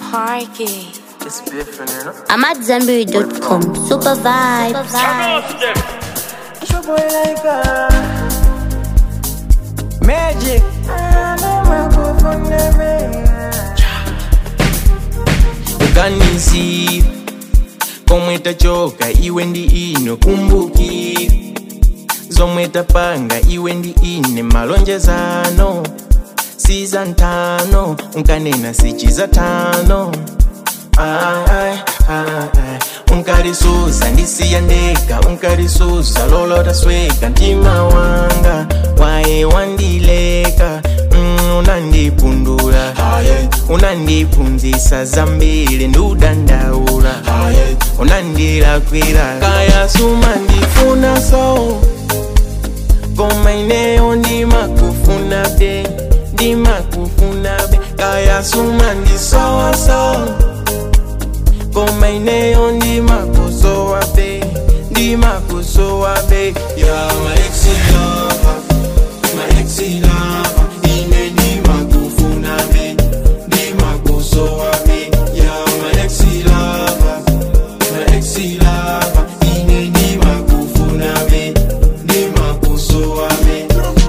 Parky. It's different, you know? I'm at Zenberry.com. Super vibes. It's your boy like uh, Magic. ukanisi komwe tachoka iwe ndi ine kumbuki zomwe tapanga iwe ndi ine malonjezano siza ntano unkanena sichiza tano Ai, ai, ai. unkalisuza ndisiya ndeka unkalisuza lolota sweka mtima wanga waye wandileka mm, unandipundula unandiphunzisa zambiri ndudandaula unandilakwira kaya suma ndifuna so koma ineyo ndimakufuna be ndimakufuna be kaya suma ndisowaso koma ineyo ndimakusowa be ndimakusowa be ya maeksi lava maeksi lava ine ndimakufuna be ndimakusowa be ya maeksi lava maeksi lava ine ndimakufuna be ndimakusowa be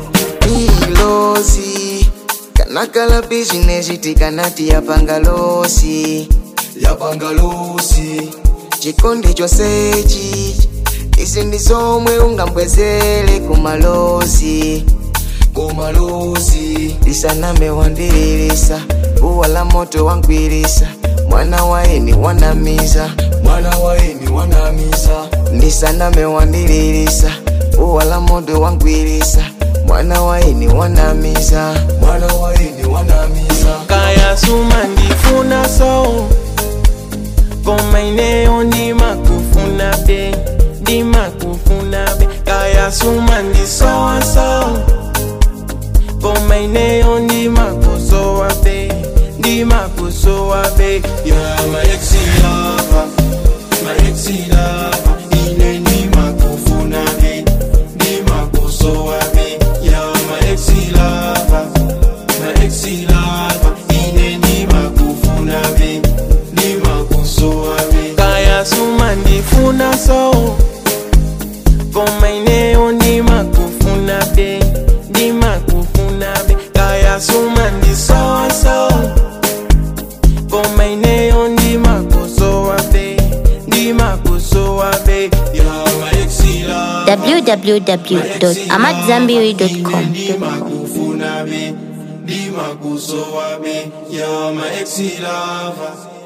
ilosi kanakala bizinesi tikanati yapangalosi yapangalosi chikondi chosechi izi ndi zomwe ungambwezere kumalosi kumalosi lisaname wandiririsa buwa la moto wangwirisa mwana waini wanamiza mwana waini wanamisa lisaname wandiririsa buwa la moto wangwirisa mwana waini wanamiza mwana waini wanamisa kaya suma ndifuna so koma ineyo ndimakufuna be ndimakufuna be kaya suma ndisowa so koma ineyo ndimakusowa be ndimakusowa be ya maeksi lava maeksi lava ine ndimakufuna be ndimakusowa be ya maeksi lava maeksi lava ine ndimakufuna be ndimakusowa be kaya suma ndifuna so koma ineyo ndimakufuna be ndimakufuna be kaya suma ndisowa so koma ineyo ndimakusowa be ndimakusowa be ya maeksi lava www.amatzambiri.com. ndimakufuna be ndimakusowa be ya maeksi lava